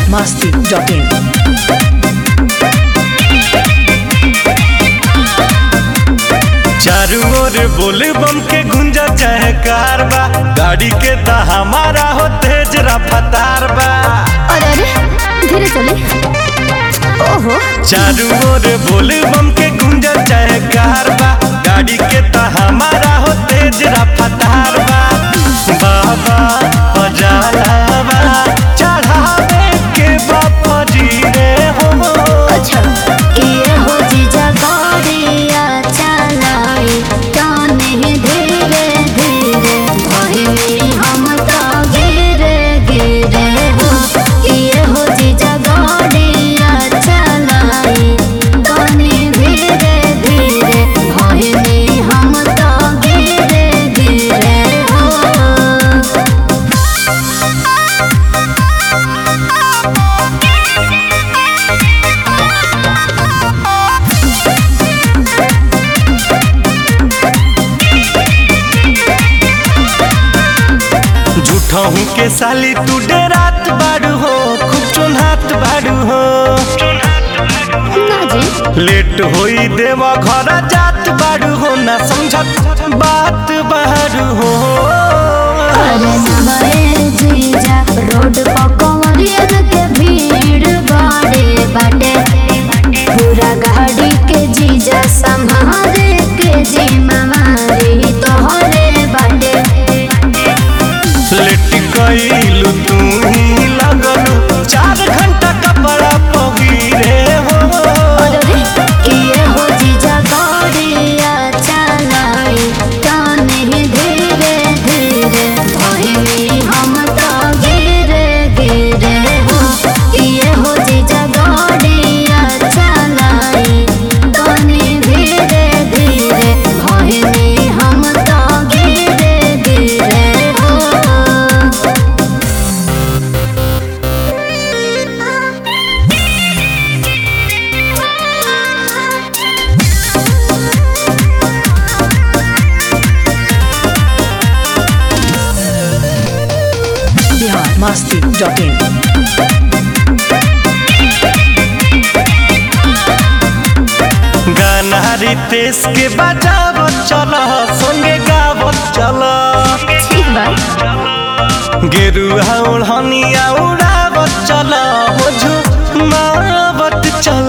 masti.in. चारू ओर बोल बम के गुंजा चाहे कार बा गाड़ी के त हमारा हो तेज रफ्तार बा अरे अरे धीरे चले ओहो चारू ओर बोल बम के गुंजा चाहे कार बा गाड़ी के त हमारा हो तेज रफ्तार बा बाबा बजालावा चढ़ावे के बापा जी रे हो अच्छा ये हो जीजा गाड़िया चलाई जाने धीरे धीरे भाई हम तो गिरे गिरे हो ये हो जीजा गाड़िया चलाई जाने धीरे धीरे भाई हम तो गिरे गिरे हो झूठहू के साली तू डेरात बाड़ू हो खूब चुनहात बाड़ू हो ना जी लेट होई देवा घर जात बाड़ू हो ना समझत बात बाड़ू हो अरे नमरे जीजा रोड पर कंवरियन के भीड़ बाड़े बाटे पूरा गाड़ी के जीजा संभाले के जिम्मेवारी तोहरे बाटे लेट कइलू तू ही लगलू चार घंटा कपड़ा पहिरे हो अरे किए हो जीजा गाड़िया चलाई ताने धीरे धीरे भाई हम तो गिरे गिरे हो किए हो जीजा गाड़िया चलाई ताने धीरे धीरे भाई हम तो गिरे गिरे हो Bihar masti.in. गाना रितेश के बजावत चल संगे गावत चल ठीक बात गेरुआ ओढ़निया उड़ावत चल हो झुमावत चल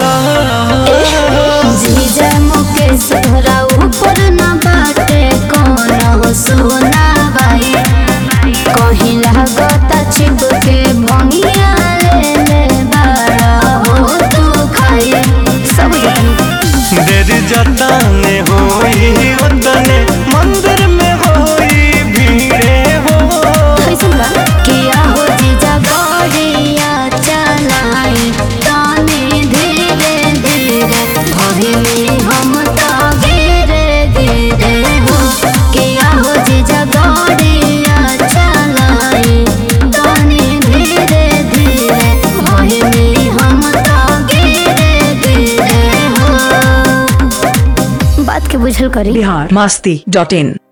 जीजा मुकेश तोहरा ऊपर न बाटे कौन सोना बाई कहीं लागता छिप के भंगिया ले ले बाड़ा हो तू खाई सब जानी देर जतने होई उतने मंदिर में होई भीड़े हो कैसन बा किया हो जीजा गड़िया चलाई ताने धीरे धीरे भाभी में हम तो गिरे गिरे हो किया हो जीजा गड़िया चलाई ताने धीरे धीरे भाभी में हम तो गिरे गिरे हो बात के बुझल करी Bihar masti.in.